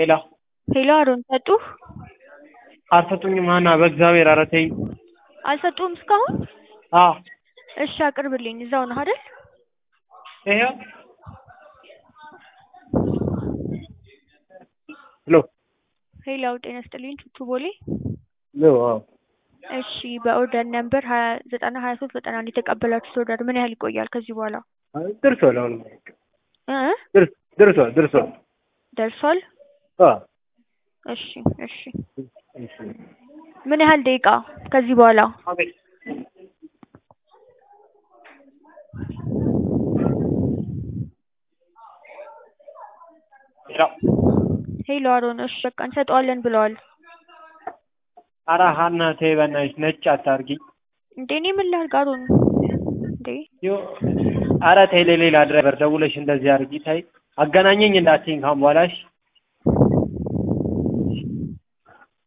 ሄሎ ሄሎ አሮን ሰጡ? አልሰጡኝም ሀና በእግዚአብሔር ኧረ ተይኝ አልሰጡህም እስካሁን? አዎ እሺ አቅርብልኝ እዛው ነህ አይደል? ይኸው ሄሎ ሄሎ ጤና ይስጥልኝ ቹቹ ቦሌ ነው አዎ እሺ በኦርደር ነምበር ሀያ ዘጠና ሀያ ሶስት ዘጠና አንድ የተቀበላችሁት ኦርደር ምን ያህል ይቆያል ከዚህ በኋላ? ደርሷል አሁን እ ደርስ- ደርሷል ደርሷል ደርሷል? አዎ እሺ እሺ እሺ ምን ያህል ደቂቃ ከዚህ በኋላ? አቤት ሄሎ ሄሎ አሮን እሺ በቃ እንሰጠዋለን ብለዋል። ኧረ ሀና ተይ በእናትሽ ነጭ አታርጊ እንዴ እኔ ምን ላድርግ አሮን እንዴ ዮ ኧረ ተይ ለሌላ ድራይቨር ደውለሽ እንደዚህ አድርጊ ተይ አገናኘኝ እንዳትይኝ ካሁን በኋላ እሺ